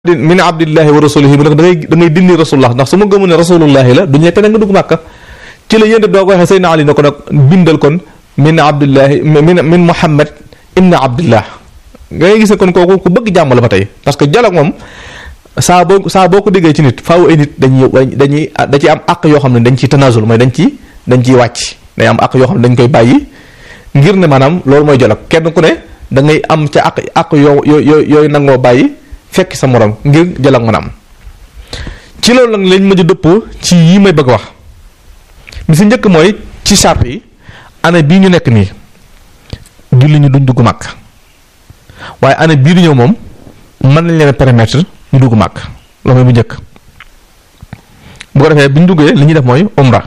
min abdillahi wa rasulihi mu ne ko da ngay da ngay dindi rasulullah ndax su ma gëmu ne rasulullahi la du ñekk ne nga dugg màkka ci la yéen doo ko waxee Seydina Ali ne ko nag bindal kon min abdillahi min min muhammad ibn abdillah nga ngay gis ne kon kooku ku bëgg jàmm la ba tey parce que dialogue moom saa boo saa boo ko déggee ci nit faaw ay nit dañuy dañuy da ci am àq yoo xam ne dañ ciy tanazul mooy dañ ci dañ ciy wàcc day am àq yoo xam ne dañ koy bàyyi ngir ne maanaam loolu mooy dialogue kenn ku ne da ngay am ca àq àq yoo yoo yooyu nangoo bàyyi fekk sa morom ngir dialogue mën a am ci loolu nag lañ mujj dëppoo ci yi may bëgg wax bi si njëkk mooy ci charte yi année bii ñu nekk nii julli ñu duñ dugg màkk waaye année bii di ñëw moom mën nañ leen permettre ñu dugg màkk loolu mooy bu njëkk bu ko defee bi ñu duggee li ñuy def mooy umra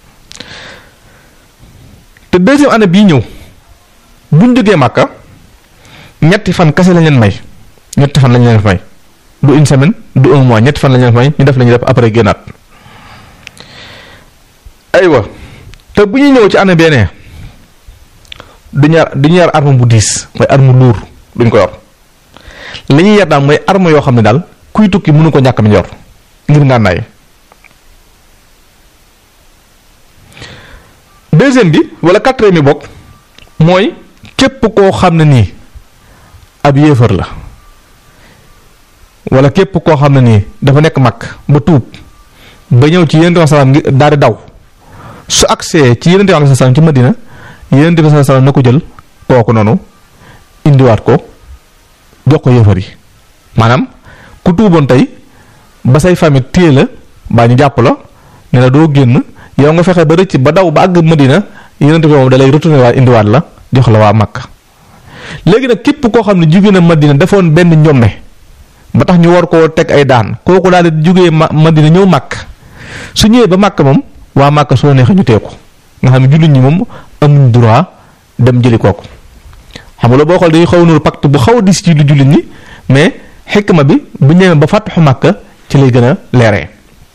te deuxième année bii ñëw buñ duggee màkka ñetti fan kese lañ leen may ñetti fan lañ leen may du une semaine du un mois ñetti fan lañ leen may ñu def la ñuy def après génnaat aywa te bu ñuy ñëw ci année benee du ñu yar du ñu yar arme bu diis mooy arme luur duñ ko yor li ñuy yar daal mooy arme yoo xam ne daal kuy tukki mënu ko ñàkk mi yor ngir ngànnaay deuxième bi wala quatrième bi bokk mooy képp koo xam ne nii ab yéefar la wala képp koo xam ne nii dafa nekk mag ba tuub ba ñëw ci yonent bi salaam ngi daal di daw su agsee ci yonent bi salaam ci Madina yonent bi salaam na ko jël kooku noonu indiwaat ko jox ko yéefar yi maanaam ku tuuboon tey ba say famille téye la baa ñu jàpp la ne la doo génn yow nga fexe ba rëcc ba daw ba àgg Madina yonent bi moom da lay retourné waat indiwaat la jox la waa Makka léegi nag képp koo xam ne jóge na Madina defoon benn ñomme ba tax ñu war koo teg ay daan kooku daal di jógee ma Madina ñëw Makka su ñëwee ba Makka moom waa Makka soo neexee ñu teeku nga xam ne jullit ñi moom amuñ droit dem jëli kooku xam nga boo xool dañuy xaw nuru pacte bu xaw a dis ci lu jullit ñi mais xikma bi bu ñëwee ba fàttaxu Makka ci lay gën a leeree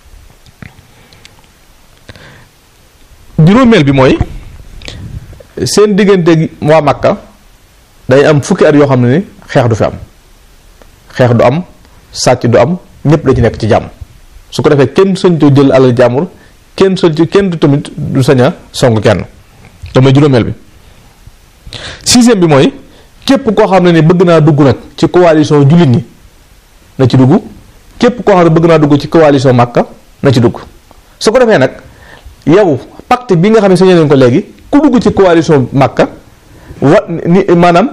juróomeel bi mooy seen diggante waa Makka day am fukki at yoo xam ne ni xeex du fi am xeex du am sàcc du am ñëpp da ci nekk ci jàmm su ko defee kenn sañtu jël alal jàmbur kenn sañtu kenn du tamit du sañ a song kenn te mooy juróomeel bi sixième bi mooy képp koo xam ne ni bëgg naa dugg nag ci coalition jullit ñi na ci dugg képp koo xam ne bëgg naa dugg ci coalition Makka na ci dugg su ko defee nag yow pacte bi nga xam ne sañee nañ ko léegi ku dugg ci coalition Makka wa ni maanaam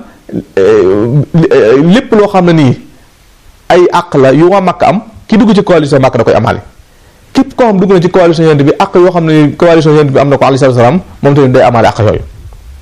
lépp loo xam ne nii ay àq la yu waa Makka am ki dugg ci coalition Makka da koy amaale képp koo xam dugg na ci coalition yonent bi àq yoo xam ne nii coalition yonent bi am na ko alayhi salaam moom tamit day amaale àq yooyu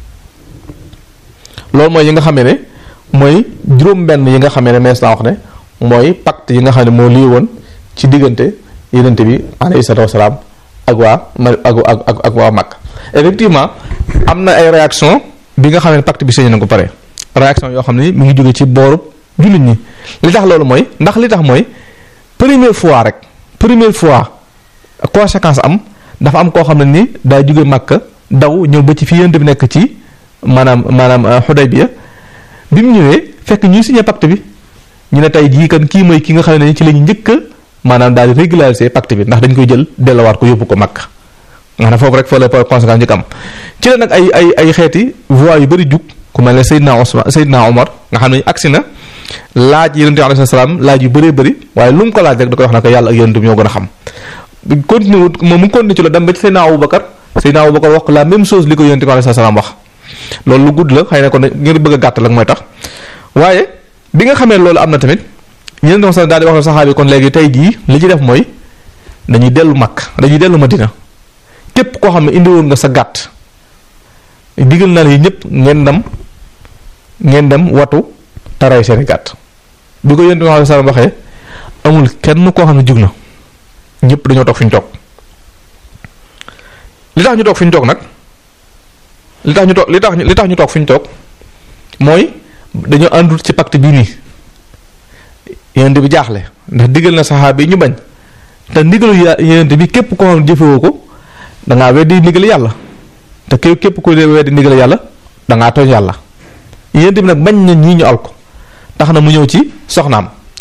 loolu mooy yi nga xamee ne mooy juróom-benn yi nga xamee ne mees naa wax ne mooy pacte yi nga xam ne moo lii woon ci diggante yonent bi alayhi salaam ak waa ma ak ak ak waa Makka effectivement am na ay réaction bi nga xam ne pacte bi signé na ko pare réaction yoo xam ne mi ngi jóge ci boorub jullit ñi li tax loolu mooy ndax li tax mooy première fois rek première fois conséquence am dafa am koo xam ne ni daa jóge Makka daw ñëw ba ci fi yonent bi nekk ci maanaam maanaam Xudaybiya bi mu ñëwee fekk ñuy signé pacte bi ñu ne tey jii kan kii mooy ki nga xam ne ci la ñu njëkk maanaam daal di régulariser pacte bi ndax dañ koy jël delluwaat ko yóbbu ko Makka nga ne foofu rek fa la conséquence njëkk am ci la nag ay ay ay xeeti voix yu bëri jug ku mel ne Seydina Ousmane Seydina Omar nga xam ne agsi na laaj yonent bi alayhi salaam laaj yu bëree bëri waaye lu mu ko laaj rek da koy wax na ko yàlla ak yonent bi ñoo gën a xam continue wut moom mu continue ci la dem ba ci Seydina Aboubacar Seydina Aboubacar wax ko la même chose li ko yonent bi alayhi salaam wax loolu lu gudd la xëy na kon ngir bëgg a gàttal ak mooy tax waaye bi nga xamee loolu am na tamit yonent bi daal di wax ne saxaabi kon léegi tey jii li ci def mooy dañuy dellu Makka dañuy dellu Madina képp koo xam ne indi woon nga sa gàtt digal naa yi ñëpp ngeen dem ngeen dem watu taray seeni gàtt bi ko yonent bi alayhi salaam waxee amul kenn koo xam ne jug na ñëpp dañoo toog fi ñu toog li tax ñu toog fi ñu toog nag li tax ñu toog li tax li tax ñu toog fi ñu toog mooy dañoo àndul ci pacte bii nii yonent bi jaaxle ndax digal na saxaaba yi ñu bañ te ndigalu yonent bi képp koo xam ne jëfewoo ko dangaa weddi ndigal yàlla te képp ku weddi ndigal yàlla dangaa tooñ yàlla yonent bi nag bañ na ñii ñu al ko tax na mu ñëw ci soxnaam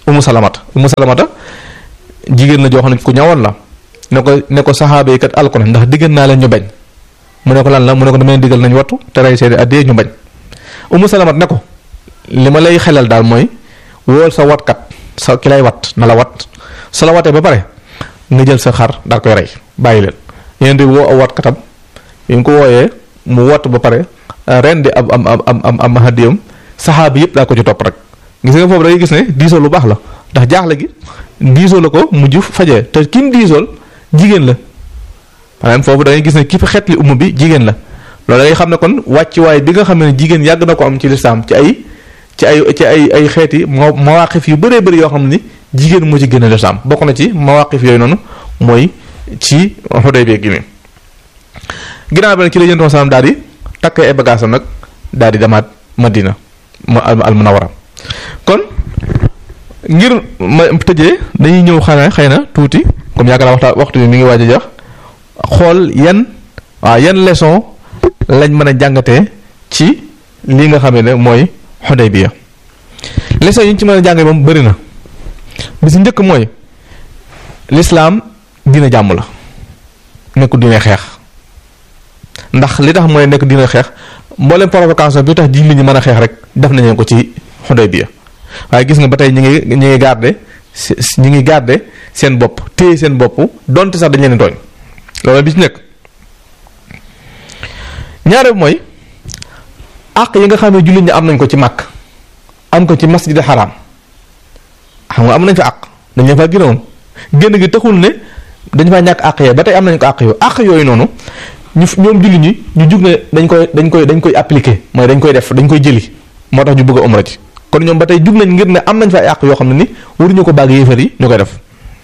umu salamata umu salamata jigéen la joo xam ne ku ñawoon la ne ko ne ko saxaaba yi kat alko nañ ndax diggal naa leen ñu bañ mu ne ko lan la mu ne ko damay diggal nañ wattu te rey seeni addee ñu bañ umu salamata ne ko li ma lay xelal daal mooy wool sa watkat sa ki lay wat na la wat su la watee ba pare nga jël sa xar daal koy rey bàyyi leen yéen di woo aw watkatam yi nga ko wooyee mu wat ba pare ren di am am am am am hadiyam saxaaba yëpp daa ko ci topp rek gis nga foofu da ngay gis ne diisoo lu baax la ndax jaaxle gi diisoo la ko mujj fajee te kim diisool jigéen la maanaam foofu da ngay gis ne ki fi xeetli umu bi jigéen la loolu da ngay xam ne kon wàccuwaay bi nga xam ne jigéen yàgg na ko am ci lislaam ci ay ci ay ci ay ay xeeti ma mawaqif yu bëree bëri yoo xam ni jigéen moo ci gën a lislaam bokk na ci mawaqif yooyu noonu mooy ci Xudaybiya gi mi ginnaaw bi ci la yéen salaam daal di takk ay bagaasam nag daal di demaat Madina ma al munawara kon ngir ma tëjee dañuy ñëw xanaa xëy na tuuti comme yaakaar naa waxta waxtu bi mi ngi waaj a jox xool yan waaw yan leçon lañ mën a jàngatee ci li nga xam ne mooy Xudaybiya leçon yi ñu ci mën a jàngee moom bëri na bi si njëkk mooy lislaam dina jàmm la nekku dina xeex ndax li tax mooy nekk dina xeex mboolem provocation bi tax ji li ñu mën a xeex rek def nañu ko ci Xudaybiya waaye gis nga ba tey ñu ngi ñu ngi garder ñu ngi garder seen bopp téye seen bopp donte sax dañ leen tooñ loolu bi ci nekk ñaare mooy àq yi nga xam ne jullit ñi am nañ ko ci màkk am ko ci masjid xaraam xam nga am nañ fa àq dañ leen faa gënoon génn gi taxul ne dañ faa ñàkk àq yee ba tey am nañ ko àq yooyu àq yooyu noonu ñu ñoom jullit ñi ñu jug ne dañ koy dañ koy dañ koy appliquer mooy dañ koy def dañ koy jëli moo tax ñu bëgg a umra ci kon ñoom ba tey jug nañ ngir ne am nañ fa ay àq yoo xam ne ni waruñu ko bàgg yéefar yi ñu koy def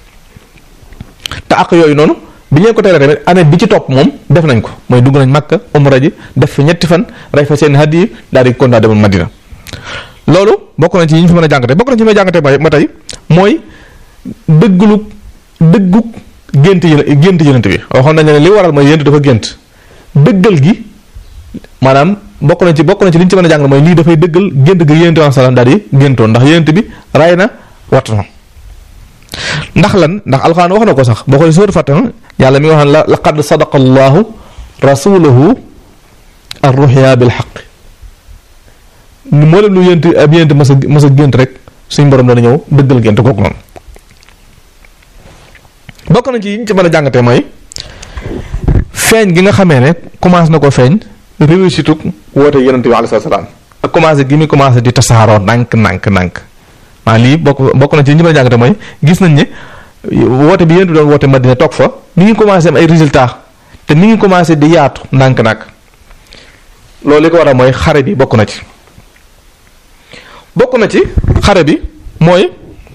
te àq yooyu noonu bi ñu ko tere tamit année bi ci topp moom def nañ ko mooy dugg nañ Makka umra ji def fi ñetti fan rey fa seen hadiyi daal di kontaan demoon Madina loolu bokk na ci yi ñu fi mën a jàngate bokk na ci may jàngate mooy ma tey mooy dëgglu dëggug gént yi gént yonent bi waxoon nañ ne li waral mooy yonent dafa gént dëggal gi maanaam bokk na ci bokk na ci li ñu ci mën a jàng mooy lii dafay dëggal gént gi yonent bi salaam daal di géntoon ndax yonent bi ray na wattu na ndax lan ndax alxuraan wax na ko sax boo xoolee sóotu Faatiha yàlla mi nga wax ne la laqad sadaqa allahu rasulahu ar-ruhya bil haqq moo leen lu yént ab yént mas a mas a gént rek suñ borom dana ñëw dëggal gént kooku noonu bokk na ci yi ñu ci mën a jàngatee mooy feeñ gi nga xamee ne commencé na ko feeñ réussite woote yonent bi alayhi salaam ak commencé gi muy commencé di tasaaroo ndànk ndànk ndànk maa lii bokk bokk na ci ñi ma jàngate mooy gis nañ ne woote bi yéen doon woote Madina toog fa mi ngi commencé am ay résultats te mi ngi commencé di yaatu ndànk-ndànk loolu li ko waral mooy xare bi bokk na ci bokk na ci xare bi mooy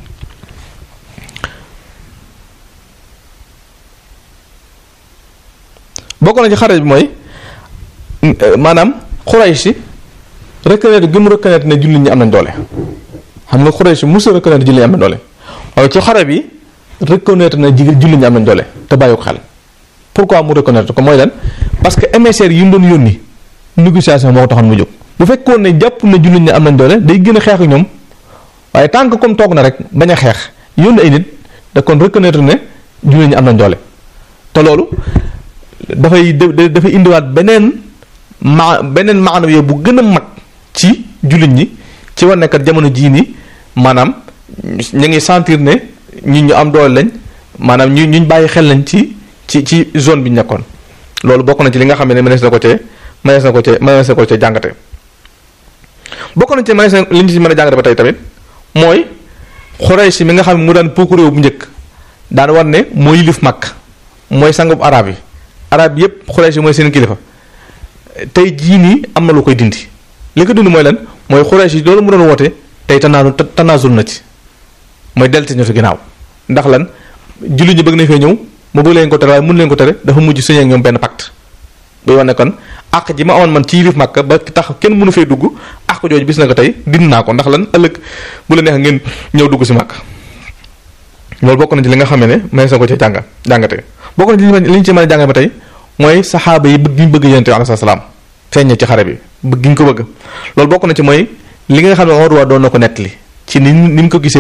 bokk na ci xare bi mooy maanaam Quraysh si reconnaître gi mu reconnaître ne jullit ñi am nañ doole xam nga Quraysh musul reconnaître jullit ñi am nañ doole waaye ci xare bi reconnaître na jigéen jullit ñi am nañ doole te bàyyi ko xel pourquoi mu reconnaître ko mooy lan parce que émissaires yi mu doon yónni négociation moo ko taxoon mu jóg bu fekkoon ne jàpp na jullit ñi am nañ doole day gën a xeex ak ñoom waaye tant que comme toog na rek bañ a xeex yónni ay nit da kon reconnaître ne jullit ñi am nañ doole te loolu dafay dafay indiwaat beneen ma beneen maanaam yow bu gën a mag ci jullit ñi ci war nekkat jamono jii nii maanaam ñu ngi sentir ne ñi ñu am doole lañ maanaam ñu ñu bàyyi xel lañ ci ci ci zone bi ñu nekkoon loolu bokk na ci li nga xam ne mënees na ko cee mënees na ko cee mënees na ko cee jàngate bokk na ci mënees na li ñu ci mën a jàngate ba tey tamit mooy Xuraysh mi nga xam ne mu daan pokku réew bu njëkk daan war ne moo yilif mag mooy sangub arab yi arab yépp Xuraysh mooy seen kilifa tey jii nii am na lu koy dindi li ko dindi mooy lan mooy Xuraysh yi loolu mu doon woote tey tanaasu tanaasul na ci mooy delti ñu fi ginnaaw ndax lan jullit ñi bëgg nañ fee ñëw mu bëgg leen ko tere waaye mun leen ko tere dafa mujj signé ak ñoom benn pacte buy wane kon àq ji ma amoon man ci yilif Makka ba tax kenn mënu fee dugg àq jooju bis na ko tey dindi naa ko ndax lan ëllëg bu la neex ngeen ñëw dugg si Makka loolu bokk na ci li nga xam ne mënees na ko ci jànga jàngatee bokk na ci li ñu ci mën a jànga ba tey mooy saxaaba yi bëgg gi ñu bëgg yonent bi alayhi salaam feeñ ci xare bi bëgg gi ñu ko bëgg loolu bokk na ci mooy li nga xam ne Urwa doon na ko nettali ci ni ni mu ko gisee woon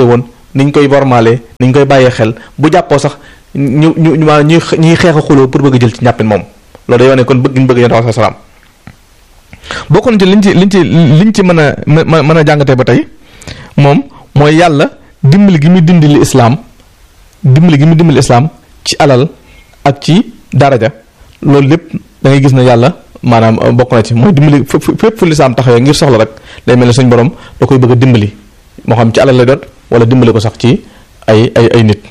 niñ koy bormaale niñ koy bàyyee xel bu jàppoo sax ñu ñu ñu maanaam ñuy ñuy xeex a xuloo pour bëgg a jël ci njàppin moom loolu day wane kon bëgg ñu bëgg yonent bi salaam bokk na ci liñ ci liñ ci liñ ci mën a mën a jàngatee ba tey moom mooy yàlla dimbali gi muy dimbali islaam dimbali gi muy dimbali islaam ci alal ak ci daraja loolu lépp da ngay gis ne yàlla maanaam bokk na ci mooy dimbali fépp fu lislaam taxawee ngir soxla rek day mel ne suñ borom da koy bëgg a dimbali moo xam ci alal lay doon wala dimbali ko sax ci ay ay ay nit.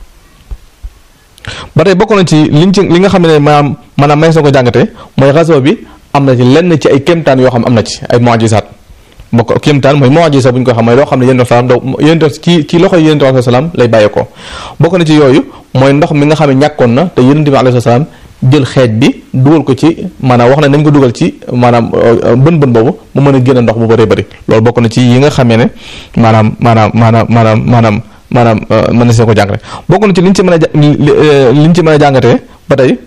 ba tey bokk na ci liñ ci li nga xam ne maanaam maanaam may sa ko jàngatee mooy réseau bi am na ci lenn ci ay kéemtaan yoo xam am na ci ay mu'jizaat bokk kéemtaan mooy mu'jiza bu ñu ko xam mooy loo xam ne yéen salaam doo yéen ci ci loxo yéen alayhi salaam lay bàyyeekoo bokk na ci yooyu mooy ndox mi nga xam ne ñàkkoon na te yéen bi alayhi salaam jël xeej bi dugal ko ci maanaam wax na nañ ko dugal ci maanaam bën bën boobu mu mën a génn ndox bu bëree bëri loolu bokk na ci yi nga xamee ne maanaam maanaam maanaam maanaam maanaam maanaam mën na see ko jàngate bokk na ci liñ ci mën a liñ ci mën a jàngatee ba tey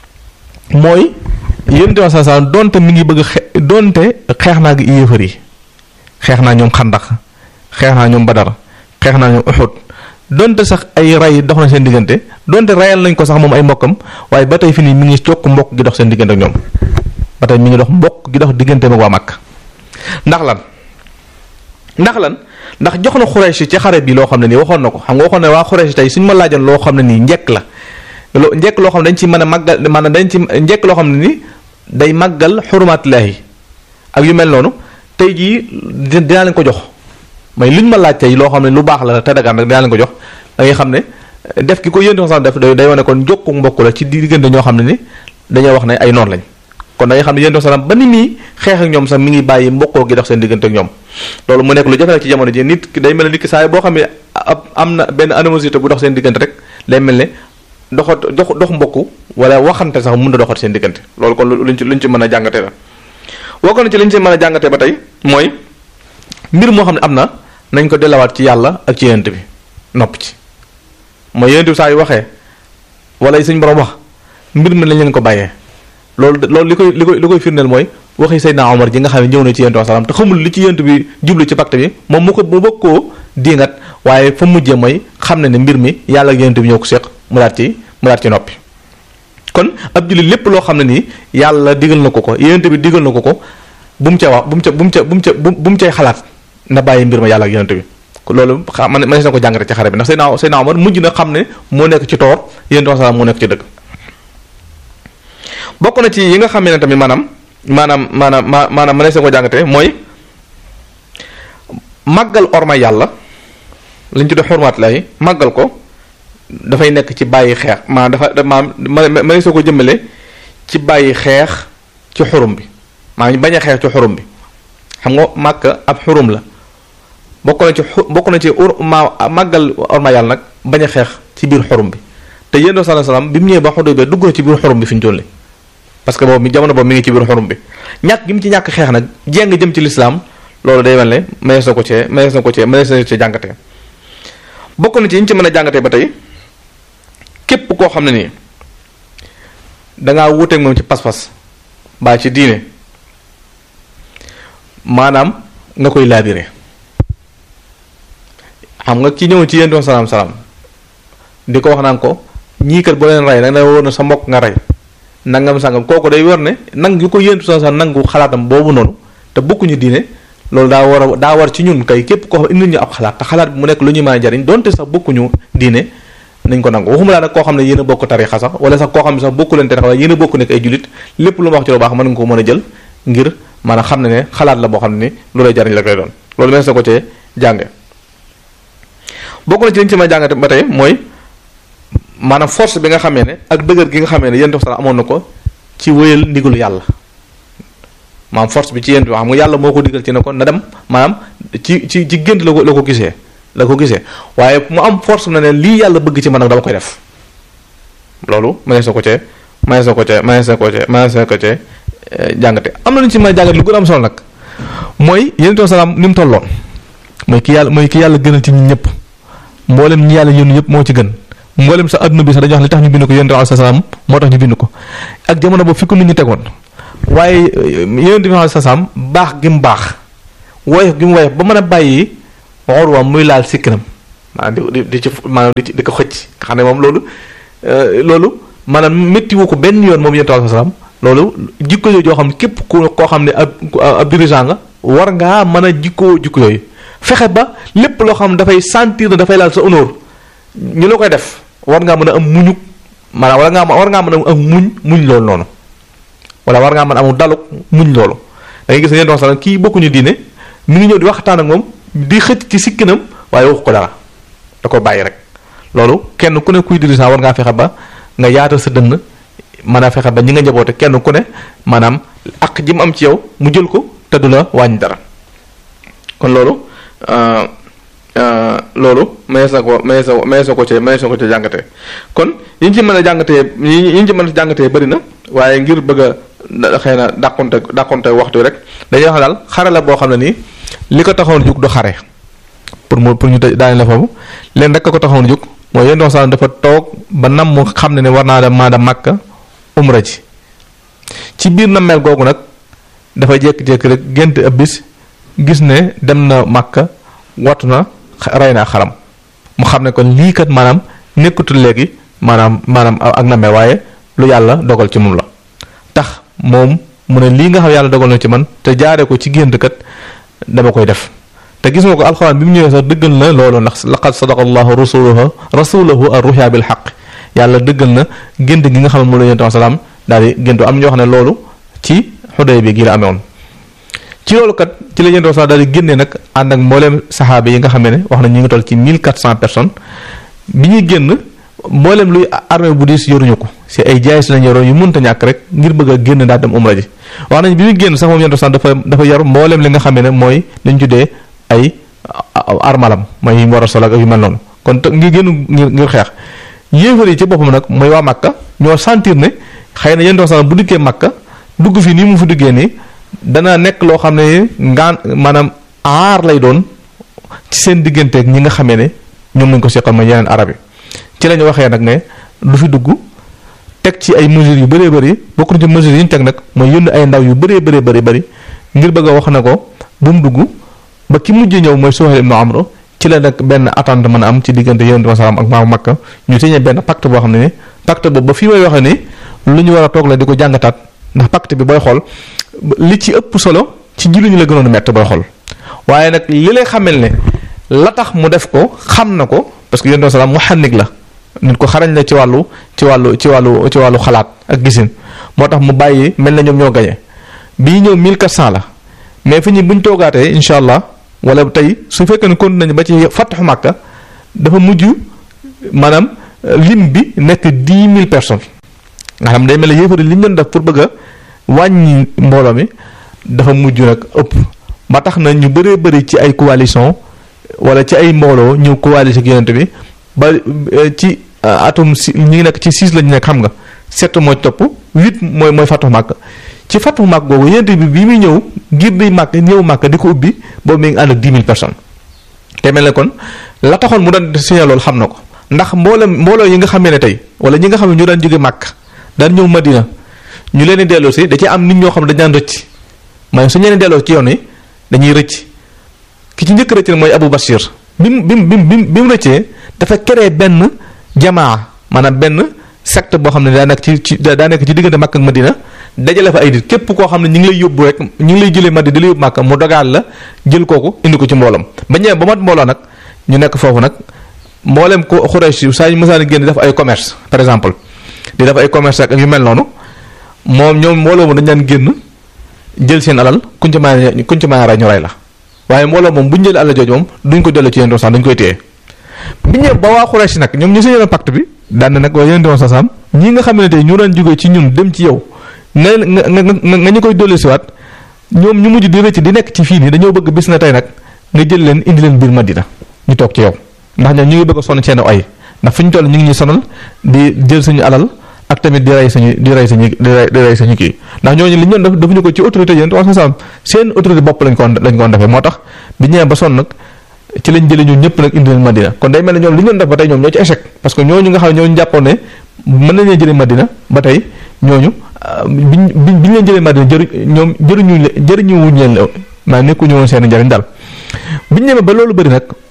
mooy yéen tamit saa saa donte mi ngi bëgg xe donte xeex naa ak yéefar yi xeex naa ñoom xandax xeex naa ñoom badar xeex naa ñoom uxud donte sax ay ray dox na seen diggante donte rayal nañ ko sax moom ay mbokkam waaye ba tey fi nii mi ngi jokk mbokk gi dox seen diggante ak ñoom ba tey mi ngi dox mbokk gi dox diggante ak waa Makka ndax lan ndax lan ndax jox na Xuraysh ci xare bi loo xam ne nii waxoon na ko xam nga waxoon ne waa Xuraysh tey suñu ma laajoon loo xam ne nii njekk la loo njekk loo xam ne dañ ci mën a màggal maanaam dañ ci njekk loo xam ne nii day màggal xurmaatillaahi ak yu mel noonu tey jii dinaa leen ko jox mais luñ ma laaj tey loo xam ne lu baax la te dagaan rek dinaa leen ko jox da ngay xam ne def ki ko yéen sax def day wane kon jokku mbokk la ci diggante ñoo xam ne ni dañoo wax ne ay noonu lañ kon da ngay xam ne yéen sax ba ni muy xeex ak ñoom sax mi ngi bàyyi mbokkoo gi dox seen diggante ak ñoom loolu mu nekk lu jafe ci jamono ji nit ki day mel ne nit ki saa boo xam ne am na benn animosité bu dox seen diggante rek day mel ne doxat dox dox mbokku wala waxante sax mun na doxat seen diggante loolu kon luñ ci luñ ci mën a jàngate la woo ko na ci liñ ci mën a jàngate ba tey mooy mbir moo xam ne am na nañ ko delawaat ci yàlla ak ci yent bi nopp ci mooy yent bi saa yu waxee wala suñ borom wax mbir mi lañ leen ko bàyyee loolu loolu li koy li koy li koy firndeel mooy waxi Seydina Omar ji nga xam ne ñëw na ci yent bi salaam te xamul li ci yent bi jublu ci pacte bi moom mu ko mu bëgg koo diingat waaye fa mujjee mooy xam ne ne mbir mi yàlla ak yent bi ñoo ko seq mu daat ci mu daat ci noppi kon ab jullit lépp loo xam ne nii yàlla digal na ko ko yent bi digal na ko ko bu mu ca wax bu mu ca bu mu ca bu mu ca bu mu cay xalaat na bàyyi mbir ma yàlla ak yonent bi loolu xam man man na ko jàngate ci xare bi ndax Seydina Seydina Omar mujj na xam ne moo nekk ci toor yonent bi salaam moo nekk ci dëgg bokk na ci yi nga xam ne tamit maanaam maanaam maanaam ma maanaam man na ko jàngate mooy màggal orma yàlla liñ ci def xormaat lay màggal ko dafay nekk ci bàyyi xeex maanaam dafa maanaam ma ma soo ko jëmale ci bàyyi xeex ci xurum bi maanaam bañ a xeex ci xurum bi xam nga màkk ab xurum la bokk na ci xu bokk na ci ur ma màggal orma yàlla nag bañ a xeex ci biir xurum bi te yéen doo salaam bi mu ñëwee ba xodo bee dugg na ci biir xurum bi fi ñu toll parce que boobu mi jamono boobu mi ngi ci biir xurum bi ñàkk gi mu ci ñàkk xeex nag jéng jëm ci lislaam loolu day mel ne mënees na ko cee mënees na ko cee mënees na ko cee jàngatee bokk na ci ñu ci mën a jàngatee ba tey képp koo xam ne nii dangaa wuuteeg moom ci pas-pas mbaa ci diine maanaam nga koy laabire xam nga ki ñëw ci yéen doon salaam salaam di ko wax naan ko ñii kat boo leen rey da nga wóor na sa mbokk nga rey nangam sangam kooku day war ne nang yu ko yéen doon salaam nangu xalaatam boobu noonu te bokkuñu diine loolu daa war a daa war ci ñun kay képp koo xam indi ñu ab xalaat te xalaat bi mu nekk lu ñuy mën a jariñ donte sax bokkuñu diine nañ ko nangu waxuma laa nag koo xam ne yéen a bokk tarixa sax wala sax koo xam ne sax bokku leen tarixa wala yéen a bokk nekk ay jullit lépp lu ma wax ci lu baax mën nga ko mën a jël ngir maanaam xam ne ne xalaat la boo xam ne ni lu lay jariñ la koy doon loolu mees na ko cee jànge bokk na ci liñ ci ma jàngate ba tey mooy maanaam force bi nga xamee ne ak dëgër gi nga xamee ne yéen sax amoon na ko ci wéyal ndigalu yàlla maanaam force bi ci yéen xam nga yàlla moo ko digal ci ne ko na dem maanaam ci ci ci gént la ko la ko gisee la ko gisee waaye mu am force na ne lii yàlla bëgg ci man nag dama koy def loolu mënees na ko cee mënees na ko cee mënees na ko cee mënees na ko cee jàngate am na lu ñu ci mën a jàngate lu gën a am solo nag mooy yéen salaam ni mu tolloon mooy ki yàlla mooy ki yàlla gënal ci ñun ñëpp mboolem ñi yàlla yónni yëpp moo ci gën mboolem sa adduna bi sax dañuy wax li tax ñu bind ko yéen salaam moo tax ñu bind ko ak jamono boobu fi ko nit ñi tegoon waaye yéen bi salaam baax gi mu baax woyof gi mu woyof ba mën a bàyyi Urwa muy laal sikkinam maanaam di di ci maanaam di ci di ko xëcc nga xam ne moom loolu loolu maanaam métti wu ko benn yoon moom yonent bi salaam loolu jikko yooyu joo xam ne képp ku koo xam ne ab ab dirigeant nga war ngaa mën a jikkoo jikko yooyu fexe ba lépp loo xam ne dafay sentir ne dafay laal sa honneur ñu la koy def war ngaa mën a am muñu maanaam war ngaa war ngaa mën a am muñ muñ loolu noonu wala war ngaa mën a amul daluk muñ loolu da ngay gis ne yonent bi salaam kii bokkuñu diine mi ngi ñëw di waxtaan ak moom di xëcc ci sikkinam waaye waxu ko dara da ko bàyyi rek loolu kenn ku ne kuy dirigeant war ngaa fexe ba nga yaatal sa dënn mën a fexe ba ñi nga njaboote kenn ku ne maanaam ak ji mu am ci yow mu jël ko te du la wàññi dara kon loolu loolu mayees na ko mayees na mayees na ko ci mayees na ko ci jàngatee kon yi ñu ci mën a jàngatee yi ñu ci mën a jàngatee bëri na waaye ngir bëgg a xëy na dàqonte dàqonte waxtu rek dañuy wax daal xare la boo xam ne nii li ko taxoon jug du xare pour mu pour ñu daane la foofu leen rek ko taxoon jug mooy yéen doon dafa toog ba nam mu xam ne ne war naa dem maa dem Makka umra ji ci biir na mel googu nag dafa jékki-jékki rek gént ab bis gis ne dem na Makka wattu na rey naa xaram mu xam ne kon lii kat maanaam nekkatul léegi maanaam maanaam ak na mel waaye lu yàlla dogal ci moom la tax moom mu ne lii nga xam yàlla dogal na ci man te jaaree ko ci gént kat dama koy def te gis nga ko alxuraan bi mu ñëwee sax dëggal na loolu ndax laqad sadaqa allahu rasuluhu rasulahu ar-ruya bil haqq yàlla dëggal na gént gi nga xam ne moom la yonent salaam daal di géntu am ñoo xam ne loolu ci xuday bi gi la amewoon ci loolu kat ci la yonent salaam daal di génnee nag ànd ak mbooleem saxaaba yi nga xam ne wax na ñu ngi toll ci 1400 personnes bi ñuy génn mbooleem luy armée bu diis yoruñu ko si ay jaay si lañ yoroon yu mënta ñàkk rek ngir bëgg a génn daal dem umra ji wax nañ bi muy génn sax moom yonent salaam dafa dafa yor mbooleem li nga xam ne mooy lañ tuddee ay armalam mooy yi mu war a sol ak yu mel noonu kon te ngi génn ngir ngir xeex yéefar yi ci boppam nag mooy waa Makka ñoo sentir ne xëy na yéen doon sax bu dikkee Makka dugg fi nii mu fi duggee nii dana nekk loo xam ne ngaan maanaam aar lay doon ci seen digganteeg ñi nga xamee ne ñoom lañ ko seqal mooy yeneen arab yi ci la ñu waxee nag ne du fi dugg teg ci ay mesures yu bëree bëri bokk na ci mesures yi ñu teg nag mooy yónni ay ndaw yu bëree bëree bëri bëri ngir bëgg a wax na ko bu mu dugg ba ki mujj ñëw mooy Suhayl ibn Amr ci la nag benn attente mën a am ci diggante yonent bi salaam ak maamu Makka ñu signé benn pacte boo xam ne ni pacte boobu ba fii may waxee ni lu ñu war a toog la di ko jàngataat ndax pacte bi booy xool li ci ëpp solo ci julli ñu la gënoon a mett booy xool waaye nag li lay xamel ne la tax mu def ko xam na ko parce que yonent bi salaam muhannik la nit ko xarañ la ci wàllu ci wàllu ci wàllu ci wàllu xalaat ak gisin moo tax mu bàyyi mel na ñoom ñoo gañe bii ñëw 1400 la mais fi ñu buñ toogaatee incha allah wala tey su fekkee ne continué nañu ba ci fataxu Makka dafa mujj maanaam lim bi nekk dix mille personnes nga xam day mel ne yéefari li ñu doon def pour bëgg a wàññi mbooloo mi dafa mujj nag ëpp ba tax na ñu bëree bëri ci ay coalition wala ci ay mbooloo ñëw coalition ak yonent bi ba ci atum si ñu ngi nekk ci six lañu nekk xam nga sept mooy topp huit mooy mooy fataxu Makka ci fatu màkk googu yonent bi bi muy ñëw ngir di màkk ñëw màkk di ko ubbi boobu mi ngi ànd ak dix mille personnes te mel ne kon la taxoon mu daan signé loolu xam na ko ndax mboolem mbooloo yi nga xamee ne tey wala ñi nga xam ne ñu daan jóge màkk daan ñëw madina ñu leen di delloo si da ci am nit ñoo xam ne dañ daan rëcc mooy su ñu leen delloo ci yoon yi dañuy rëcc ki ci njëkk rëcc nag mooy Abu Bashir bi mu bi mu bi mu rëccee dafa créé benn jamaa maanaam benn secte boo xam ne daa nekk ci ci daa nekk ci diggante màkk ak madina dajale fa ay nit képp koo xam ne ñu ngi lay yóbbu rek ñu ngi lay jëlee Madina di la yóbbu Màkka mu dogaal la jël kooku indi ko ci mboolam ba ñëwee ba mat mbooloo nag ñu nekk foofu nag mboolem ko Xuraysh saa ñu mësaan génn def ay commerce par exemple di def ay commerce ak yu mel noonu moom ñoom mbooloo moom dañ daan génn jël seen alal kuñ ci mën kuñ ci mën a rey ñu rey la waaye mbooloo moom bu ñu jëlee alal jooju moom duñ ko delloo ci yéen sax dañ koy téye bi ñëwee ba waa Xuraysh nag ñoom ñu signé pacte bi daan na nag waa yéen sax sam ñi nga xam ne tey ñu daan jógee ci ñun dem ci yow nga nga nga nga ñu koy dolli siwaat ñoom ñu mujj di rëcc di nekk ci fii nii dañoo bëgg bis na tey nag nga jël leen indi leen biir Madina ñu toog ci yow ndax ñoom ñu ngi bëgg a sonn seen ay ndax fi ñu toll ñu ngi ñu sonal di jël suñu alal ak tamit di rey suñu di rey suñu di rey di rey suñu kii ndax ñooñu li ñu doon def defuñu ko ci autorité yéen wax nga seen autorité bopp lañ ko lañ ko defee moo tax bi ñëwee ba sonn nag ci lañ jëlee ñun ñëpp nag indi leen Madina kon day mel ne ñoom li ñu doon def ba tey ñoom ñoo ci échec parce que ñooñu nga xam ne ñooñu jàppoon ne mën nañu jëlee Madina ba tey ñooñu biñ biñ biñ leen jëlee Madina jëri ñoom jëriñu jëriñu wuñ leen maa nekkuñu woon seen njëriñ daal biñ ñëwee ba loolu bëri nag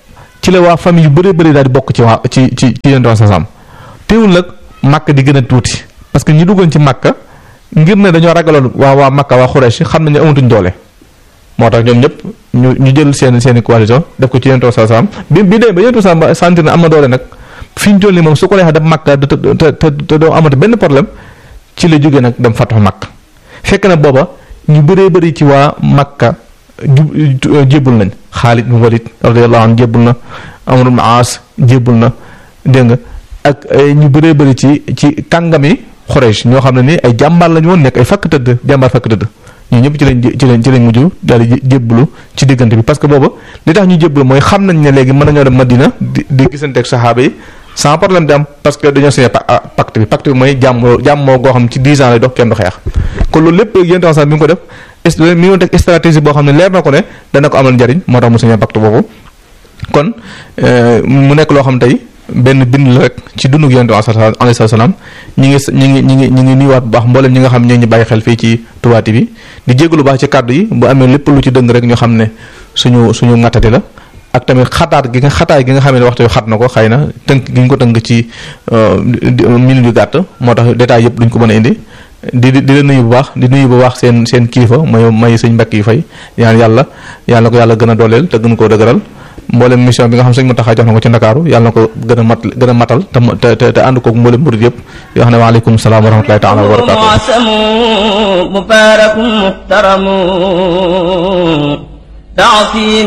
ci la waa famille yu bëree bëri daal di bokk ci waa ci ci ci yonent sasam teewul nag màkk di gën a tuuti parce que ñi duggoon ci màkka ngir ne dañoo ragaloon waa waa màkka waa Xuraysh xam nañ ne amatuñ doole moo tax ñoom ñëpp ñu ñu jël seen seen i coalition def ko ci yonent sasam bi bi dee ba yonent sasam sentir ne am na doole nag fi ñu toll nii moom su ko neexee def màkka te te te te doo amati benn problème ci la jógee nag dem fatax màkk fekk na booba ñu bëree bëri ci waa Makka ju jébbul nañ Xaalid bin Walid radiyallahu anhu jébbul na Amr ibn Aas jébbul na dégg nga ak ñu bëree bëri ci ci kàngami Xuraysh ñoo xam ne ni ay jàmbaar lañu woon nekk ay fakk tëdd jàmbaar fakk tëdd ñu ñëpp ci lañ ci lañ ci lañ mujj daal di jébbulu ci diggante bi parce que booba li tax ñu jébbulu mooy xam nañ ne léegi mën nañoo dem Madina di di gisanteeg saxaaba yi sans problème di am parce que dañoo signé pacte bi pacte bi mooy jàmm jàmmoo goo xam ci 10 ans lay dox kenn du xeex kon loolu lépp yéen sax mi ngi ko def mi ngi teg stratégie boo xam ne leer na ko ne dana ko amal njariñ moo tax mu signé pacte boobu kon mu nekk loo xam tey benn bind la rek ci dundu yonent bi alayhi salaam ñi ngi ñi ngi ñi ngi ñi ngi nuyuwaat bu baax mboolem ñi nga xam ñoo ñu bàyyi xel fii ci Touba TV bi di jégalu baax ci kàddu yi bu amee lépp lu ci dëng rek ñu xam ne suñu suñu ŋattati la ak tamit xataat gi nga xataay gi nga xam ne waxtu xat na ko xëy na tënk gi ñu ko tënk ci minute yu gàtt moo tax détail yëpp duñ ko mën a indi di di di la nuyu bu baax di nuyu bu baax seen seen kilifa may may sëñ mbakk yi fay ñaan yàlla yàlla na ko yàlla gën a dooleel te gën koo dëgëral mboolem mission bi nga xam sëñ Mountakha jox na ko ci Ndakaaru yàlla na ko gën a mat gën a matal te te te ànd koog mboolem murid yëpp yoo xam ne waaleykum salaam wa rahmatulahi taala wa barakaatu